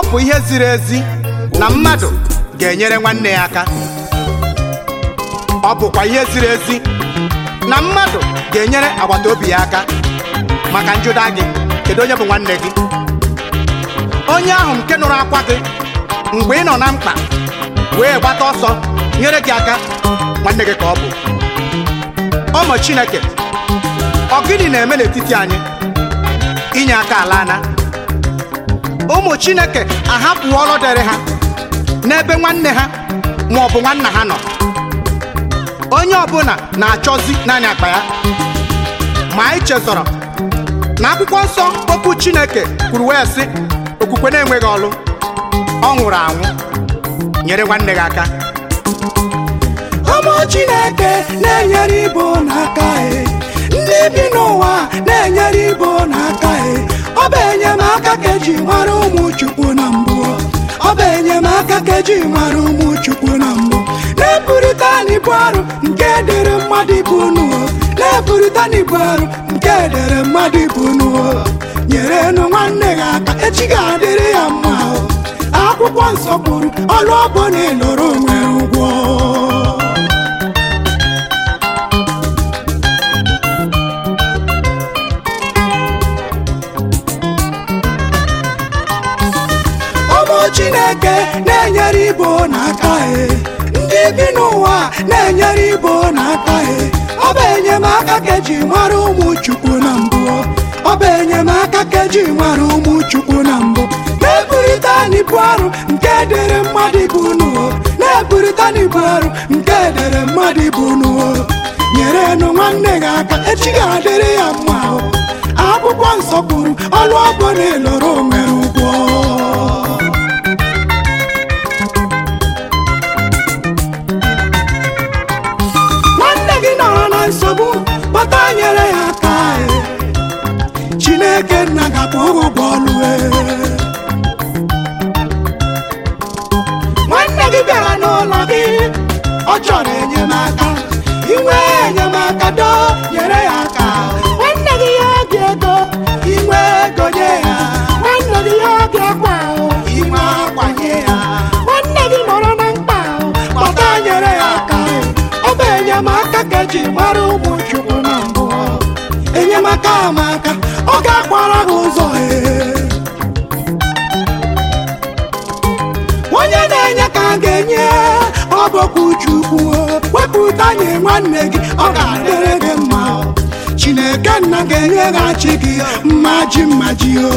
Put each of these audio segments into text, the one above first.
bụ ihe ziri ezi na mmadụ ga-enyere nwanne ya aka ọ bụkwa ihe ziri ezi na mmadụ ga-enyere agbata obi ya aka maka njụda gị kedu onye bụ nwanne gị onye ahụ nke nụrụ akwa gị mgbe ị nọ na mkpa wee gbata ọsọ nyere gị aka nwanne gị ka ọ bụ ụmụ chineke ọ gịnị na-eme n'etiti anyị inye aka ala ana ụmụ chineke ahapụwo ọrụ dịrị ha n'ebe nwanne ha ma ọ bụ nwanna ha nọ onye ọbụla na-achọzi naanị akpa ya ma anyị chezọrọ na akwụkwọ nsọ okwu chineke kwuru wee sị okwukwe na-enweghị ọlụ ọ nwụrụ anwụ nyere nwanne gị aka ụmụ chineke na-enyere ibo n'aka e ndị bi n'ụwa na-enyere ibo n'aka e ọ bụ enyemaka ka eji mara ụmụ chukwu na mbụ ọ bụ enyemaka ka eji mara ụmụ chukwu na mbụ na-eburịta n'ibu arụ nke dịrị mmadụ ibu n'ụwa na-eburịta n'ibu arụ nke dịrị mmadụ ibu n'ụwa nyere nụ nwanne gị aka echi ga-adịrị ya mma o. akwụkwọ nsọ kwuru ọlụ ọbụ na ịlụrụ onwe ụgwọ ụmụ chineke na-enyere ibo n'aka e ndị bi n'ụwa na-enyere ibo n'aka e ọ bụ enyemaka ka eji mara ụmụ chukwu na mbụ ọ bụ enyemaka ka eji mara ụmụ chukwu na mbụ na-eburịta n'ibu arụ nke dịrị mmadụ ibu n'ụwa na-eburịta n'ibu arụ nke dịrị mmadụ ibu n'ụwa nyere nụ nwanne gị aka echi ga-adịrị ya mma o. akwụkwọ nsọ kwuru ọlụ ọbụ na ịlụrụ onwe ụgwọ nwanne gị nọrọ na nsogbu kpọta nyere ya aka e. chineke nna gakwa ụgwọ ọlụ e. nwanne gị bịara n'ụlọ gị ọ chọrọ enyemaka inwe enyemaka do nyere ya aka nwanne gị ya obi ego inwe ego nye ya nwanne gị ya obi akwa inwe akwa nye ya nwanne gị nọrọ na mkpa kpọta nyere ya aka ọ bụ enyemaka ka eji mara ụmụ chukwu na mbụ enyemaka amaka ọ ga-akwara gị ụzọ ee onye na-enye ka a ga-enye ọ bụkwa chukwu wepụta nye nwanne gị ọ ga-adịrị gị mma chineke nna ga-enyeghachi gị mmaji mmaji o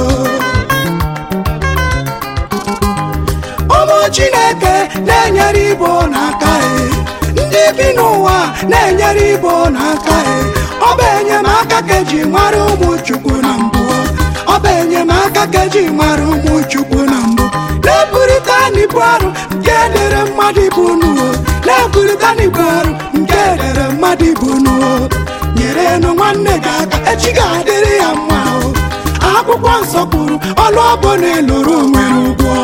ụmụ chineke na-enyere ibo n'aka e ndị bi n'ụwa na-enyere ibo n'aka e ọ bụ enyemaka ka eji mara ụmụ chukwu na mbụ ọ bụ enyemaka ka eji mara ụmụ chukwu na mbụ na-eburịta n'ibu arụ nke dịrị mmadụ ibu n'ụwa na-eburịta n'ibu arụ nke dịrị mmadụ ibu n'ụwa nyere nụ nwanne gị aka echi ga-adịrị ya mma o akwụkwọ nsọ kwuru ọlụ ọbụ na ịlụrụ onwe ụgwọ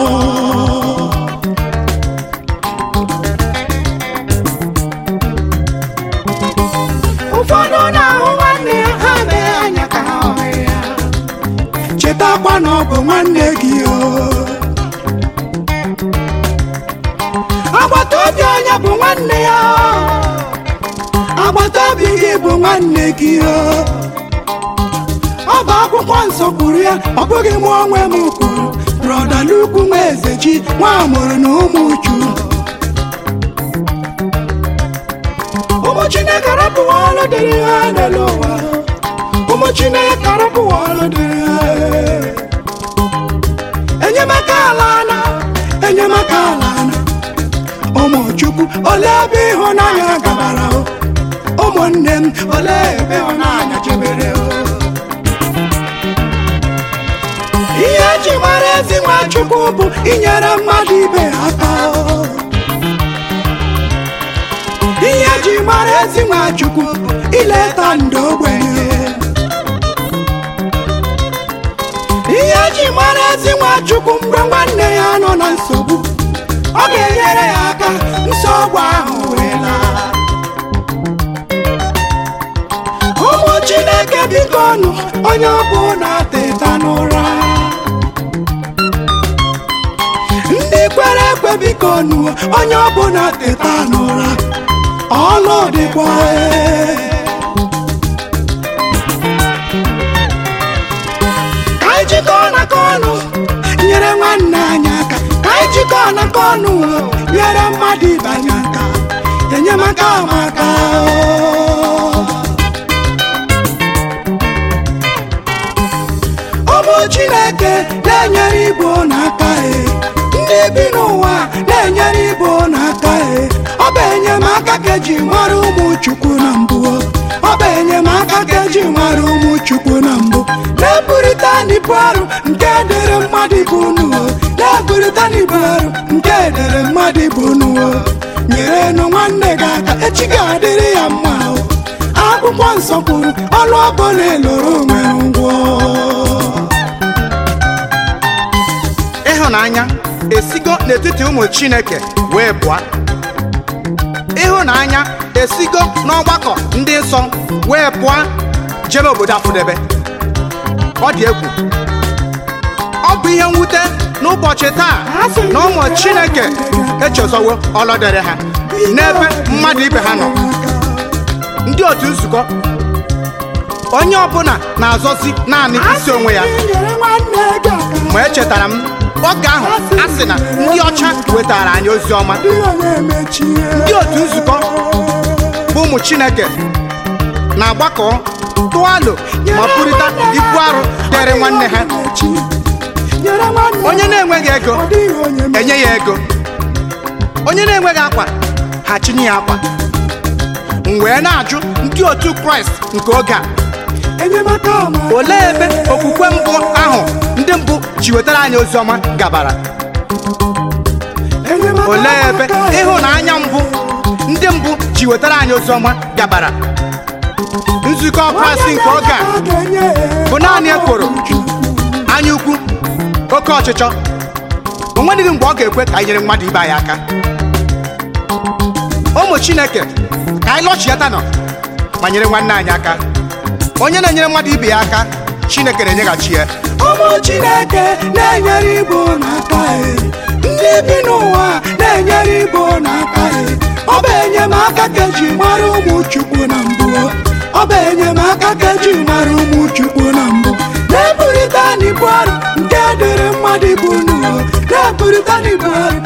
ụfọdụ na-ahụ nwanne ya ha mee anya ka ha hụ ya chetakwa na ọ bụ nwanne gị o agbata obi onye bụ nwanne ya agbata obi gị bụ nwanne gị o ọ bụ akwụkwọ nsọ kwuru ya ọ bụghị mụ onwe m kwuru brọda n'ukwu nwa eze ji nwa amụrụ na ụmụ uchu ụmụ chineke rapụwa ọlụ dịrị ha n'elu ụwa ụmụ chineke rapụwa ọlụ dịrị ha enyemaka ala na enyemaka ala na ụmụ chukwu ole ebe ịhụnanya gabara o ụmụnne m ole ebe ịhụnanya chebere o ihe eji mara ezi nwa chukwu bụ inyere mmadụ ibe ya aka o. ihe eji mara ezi nwa chukwu bụ ileta ndị ogbenye ihe eji mara ezi nwa chukwu mgbe nwanne ya nọ na nsogbu ọ ga-enyere ya aka nsogbu ahụ wee laa ụmụ chineke biko nụ onye ọbụla teta n'ụra kwere ekwe biko nuo onye ọbụla teta n'ụra ọlụ dịkwa ee. ka anyị jikọọ n'aka ọnụ nyere nwanne anyị aka ka anyị jikọọ n'aka ọnụ nyere mmadụ ibe anyị aka enyemaka amaka o. ụmụ chineke na-enyere igbo n'aka e ndị bi n'ụwa na-enyere igbo n'aka e ọ bụ enyemaka ka eji mara ụmụ chukwu na mbụ ọ bụ enyemaka ka eji mara ụmụ chukwu na mbụ na-eburịta n'ibu arụ nke dere mmadụ ibu nuwo na-eburịta n'ibu arụ nke dere mmadụ ibu nuwo nyerenụ nwanne gị aka echi ga-adịrị ya mma o akwụkwọ nsọ kwuru ọlụ ọbụla eloro nwere ngwọ ịhụnanya esigo n'etiti ụmụ chineke wee pụọ ịhụnanya esigo n'ọgbakọ ndị nsọ wee pụọ jebe obodo afụdebe ọ dị egwu ọ bụ ihe mwute n'ụbọchị taa na ụmụ chineke echezọwo ọlọdere ha n'ebe mmadụ ibe ha nọ ndị otu nzukọ onye ọbụla na-azọzi naanị isi onwe ya nyere nwanne gị aka ma echetara m oge ahụ a sị na ndị ọcha wetara anyị ozi ọma dị onye mechie ndị otu nzukọ bụ ụmụ chineke na-agbakọ tụọ alo ma pụrịta ibu arụ dịrị nwanne ha nyere nwanne onye na-enweghị ego ọ dịghị onye me- enye ya ego onye na-enweghị akwa ha chinye ya akwa m wee na-ajụ ndị otu kraịst nke oge a enyemaka amaka olee ebe okwukwe mbụ ahụ ndị mbụ ji wetara anyị ozi ọma gabara enyemaka olee ebe amaka ịhụnanya mbụ ndị mbụ ji wetara anyị ozi ọma gabara nzukọ kraịst nke oge a bụ naanị ekworo anya ukwu oke ọchịchọ o nweghị mgbe ọ ga-ekwe ka anyị nyere mmadụ ibe anyị aka ụmụ chineke ka anyị lọchiata nọ ma nyere nwanne anyị aka onye na-enyere mmadụ ibe ya aka chineke na-enyeghachi ya ụmụ chineke na-enyere igbo n'aka e ndị bi n'ụwa na-enyere igbo n'aka e ọ bụ enyemaka ka eji mara ụmụ chukwu na mbụ ọ bụ enyemaka ka eji mara ụmụ chukwu na mbụ na-eburịta n'ibu arụ nke dịrị mmadụ ibu n'ụwa na-eburịta n'ibu arụ